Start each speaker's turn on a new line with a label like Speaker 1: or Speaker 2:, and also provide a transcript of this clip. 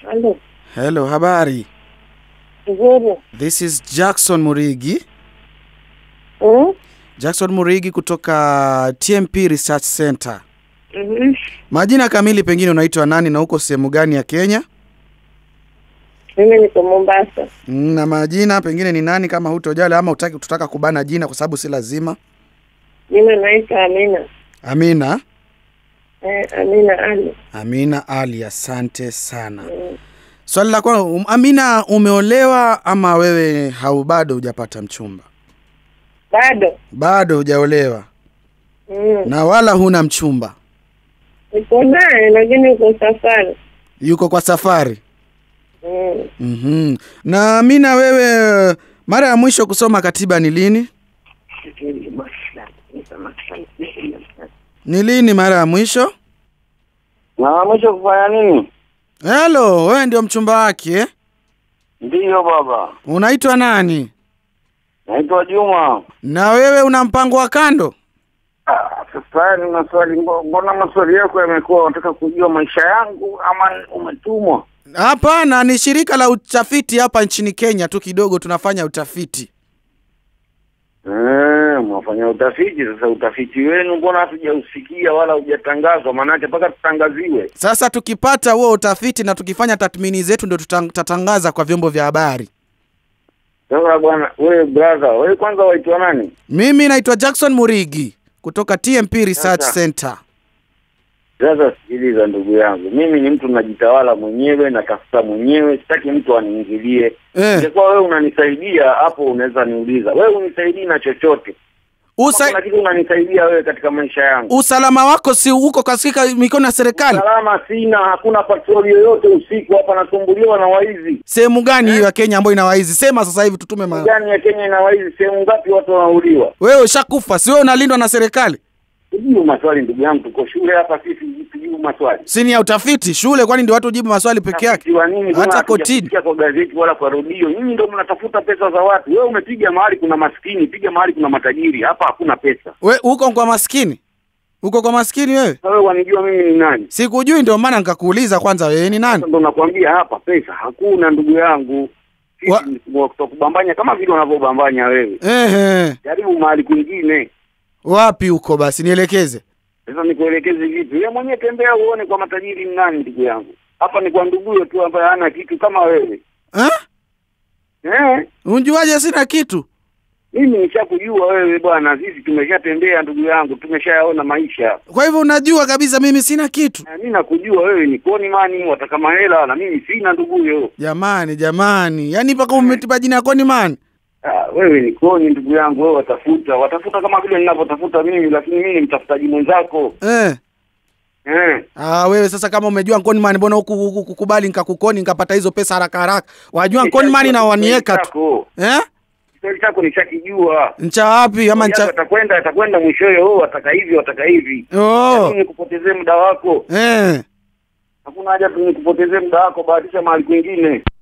Speaker 1: Halo.
Speaker 2: Hello, habari.
Speaker 1: Nzuri.
Speaker 2: This is Jackson Murigi.
Speaker 1: Mm?
Speaker 2: Jackson Murigi kutoka TMP Research Center.
Speaker 1: Mhm.
Speaker 2: Majina kamili pengine unaitwa nani na uko sehemu gani ya Kenya?
Speaker 1: Mimi niko Mombasa.
Speaker 2: Mm, Na majina pengine ni nani kama hutojali ama utaki tutaka kubana jina kwa sababu si lazima.
Speaker 1: Mimi naitwa Amina.
Speaker 2: Amina.
Speaker 1: Eh, Amina Ali.
Speaker 2: Amina Ali, asante sana.
Speaker 1: Mm.
Speaker 2: Swali la kwanza, um, Amina umeolewa ama wewe hau bado hujapata mchumba?
Speaker 1: Bado.
Speaker 2: Bado hujaolewa
Speaker 1: Mm.
Speaker 2: na wala huna mchumba.
Speaker 1: Niko naye lakini uko safari.
Speaker 2: Yuko kwa safari.
Speaker 1: Mm.
Speaker 2: Mhm. Na Amina wewe mara ya mwisho kusoma katiba ni lini? Ni lini mara ya mwisho?
Speaker 3: Na mwisho kufanya nini?
Speaker 2: Hello, wewe ndio mchumba wake eh?
Speaker 3: Ndiyo baba,
Speaker 2: Unaitwa nani?
Speaker 3: naitwa Juma.
Speaker 2: Na wewe una mpango wa kando?
Speaker 3: Ah, Sasa ni maswali, mbo- mbona maswali yako yamekuwa unataka kujua maisha yangu ama umetumwa?
Speaker 2: Hapana, ni shirika la utafiti hapa nchini Kenya tu kidogo tunafanya utafiti.
Speaker 3: Eh, mwafanya utafiti. Sasa utafiti wenu mbona hatujausikia wala hujatangazwa? Maanake mpaka tutangaziwe.
Speaker 2: Sasa tukipata huo utafiti na tukifanya tathmini zetu ndio tuta- tutatangaza kwa vyombo vya habari.
Speaker 3: Sasa bwana, wewe brother, wewe kwanza waitwa nani?
Speaker 2: Mimi naitwa Jackson Murigi kutoka TMP Research
Speaker 3: Sasa.
Speaker 2: Center.
Speaker 3: Sasa sikiliza, ndugu yangu, mimi ni mtu najitawala mwenyewe, natafuta mwenyewe, sitaki mtu aniingilie.
Speaker 2: Eh,
Speaker 3: Ingekuwa wewe unanisaidia hapo, unaweza niuliza. Wewe unisaidii na chochote
Speaker 2: usa,
Speaker 3: kuna kitu unanisaidia wewe katika maisha yangu.
Speaker 2: usalama wako si uko katika mikono ya serikali?
Speaker 3: Salama sina, hakuna patroli yoyote usiku hapa, nasumbuliwa na waizi.
Speaker 2: Sehemu gani hiyo ya Kenya ambayo ina waizi? Sema sasa hivi tutume ma...
Speaker 3: Gani ya Kenya ina waizi? Sehemu ngapi watu wanauliwa?
Speaker 2: Wewe ushakufa, si wewe unalindwa na serikali?
Speaker 3: Tujibu maswali ndugu yangu, tuko shule hapa sisi, tujibu maswali.
Speaker 2: Si ni ya utafiti shule, kwani ndio watu hujibu maswali peke yake?
Speaker 3: Utafiti wa nini? Mbona
Speaker 2: Hata kotini.
Speaker 3: hatujasikia kwa gazeti wala kwa redio. Nyinyi ndio mnatafuta pesa za watu. Wewe umepiga mahali kuna maskini, piga mahali kuna matajiri. Hapa hakuna pesa.
Speaker 2: We uko kwa maskini, uko kwa maskini wewe?
Speaker 3: Sasa wewe wanijua mimi ni nani?
Speaker 2: Sikujui, ndio maana nikakuuliza kwanza, wewe ni nani?
Speaker 3: Sasa ndo nakwambia hapa pesa hakuna, ndugu yangu.
Speaker 2: Wa-
Speaker 3: Sisi ni kubambanya kama vile unavyobambanya wewe.
Speaker 2: Ehe,
Speaker 3: Jaribu mahali kwingine.
Speaker 2: wapi huko basi, nielekeze.
Speaker 3: Sasa nikuelekeze vipi? Wewe mwenyewe tembea uone kwa matajiri ni nani, ndugu yangu. Hapa ni kwa nduguyo tu ambaye hana kitu kama wewe.
Speaker 2: Eh?
Speaker 3: Eh?
Speaker 2: Unjuaje sina kitu?
Speaker 3: Mimi nishakujua wewe bwana, sisi tumeshatembea ndugu yangu, tumeshayaona maisha.
Speaker 2: Kwa hivyo unajua kabisa mimi sina kitu.
Speaker 3: Na mimi nakujua wewe ni koni mani, wataka mahela na mimi sina nduguyo.
Speaker 2: Jamani, jamani, yaani mpaka umetipa jina yako ni mani?
Speaker 3: Ah, wewe ni koni ndugu yangu, wewe watafuta, watafuta kama vile ninavyotafuta mimi, lakini mimi ni mtafutaji mwenzako.
Speaker 2: Eh.
Speaker 3: Eh.
Speaker 2: Ah, wewe sasa kama umejua nkoni mani, mbona huku huku kukubali nikakukoni nikapata hizo pesa haraka haraka? Wajua nkoni mani na wanieka tu.
Speaker 3: Chako.
Speaker 2: Eh?
Speaker 3: Kiswahili chako nishakijua.
Speaker 2: Ncha wapi ama
Speaker 3: Ncha...
Speaker 2: ncha?
Speaker 3: Atakwenda atakwenda mwishowe, oh, wataka hivi wataka hivi.
Speaker 2: Oh.
Speaker 3: Lakini nikupotezee muda wako.
Speaker 2: Eh.
Speaker 3: Hakuna haja tu nikupotezee muda wako, bahatisha mahali kwingine.